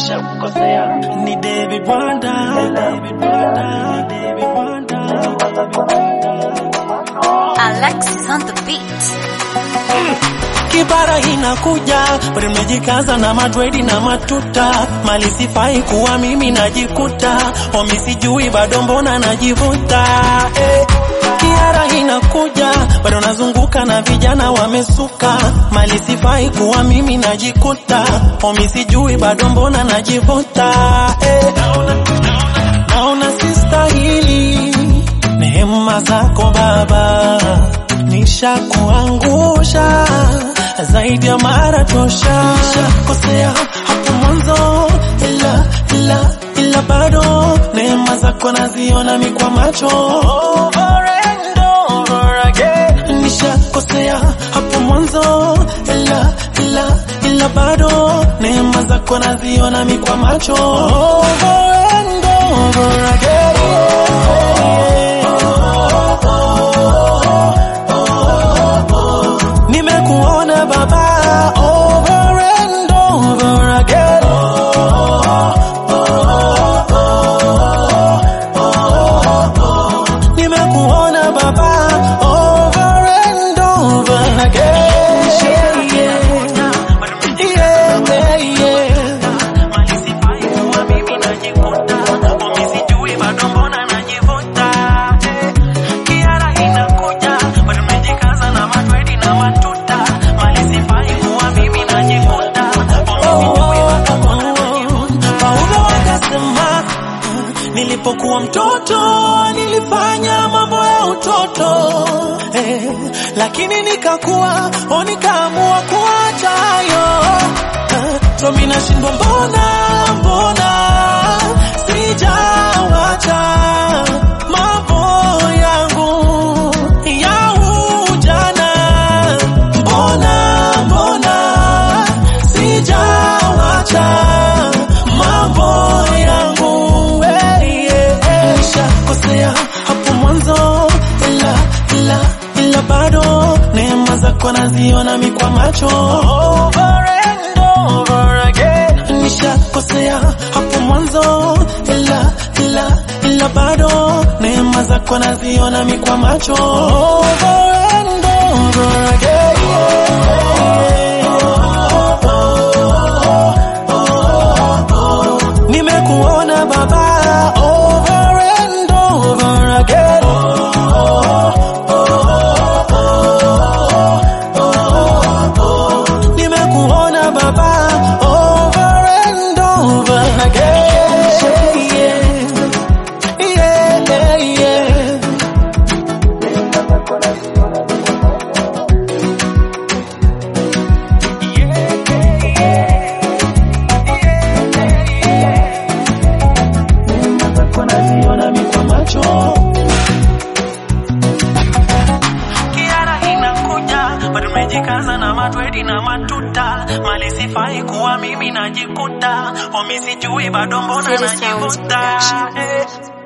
nishakukosea. Ni David Wanda, David Wanda, ni David Wanda, David Wanda. Alexis on the beat. Kibara inakuja, bado nimejikaza na madredi na matuta, mali sifai kuwa mimi najikuta, omi sijui bado mbona najivuta eh. Kiara inakuja, bado nazunguka na vijana wamesuka, mali sifai kuwa mimi najikuta, omi sijui bado mbona najivuta eh. Naona sistahili neema zako Baba, nishakuangusha zaidi ya mara tosha. Nishakosea hapo mwanzo, ila ila ila bado neema zako naziona mi kwa macho over and over again. Nishakosea hapo mwanzo, ila ila ila bado neema zako naziona mi kwa macho over and over again. Nimekuona Baba over and over again. Nimekuona Baba over and over again. Yeah, yeah, yeah. Paulo akasema nilipokuwa mtoto nilifanya mambo ya utoto eh, lakini nikakuwa o nikaamua kuacha hayo eh, so mimi nashindwa mbona mbona sijawacha mambo yangu ya ujana mbona mbona sijawacha mambo yangu eh, eh, eh. Nishakosea hapo mwanzo, ila ila ila bado neema zako naziona mi kwa macho over and over again. Nishakosea hapo mwanzo, ila ila ila bado neema zako naziona mi kwa macho over and over again. Nimekuona Baba over and over again. Nimekuona Baba over and over again. Yeah, yeah, yeah. naziona mi kwa macho Kiara inakuja bado nimejikaza na madwedi na matuta mali sifai kuwa mimi najikuta omi sijui bado mbona City Sounds najivuta Production. eh.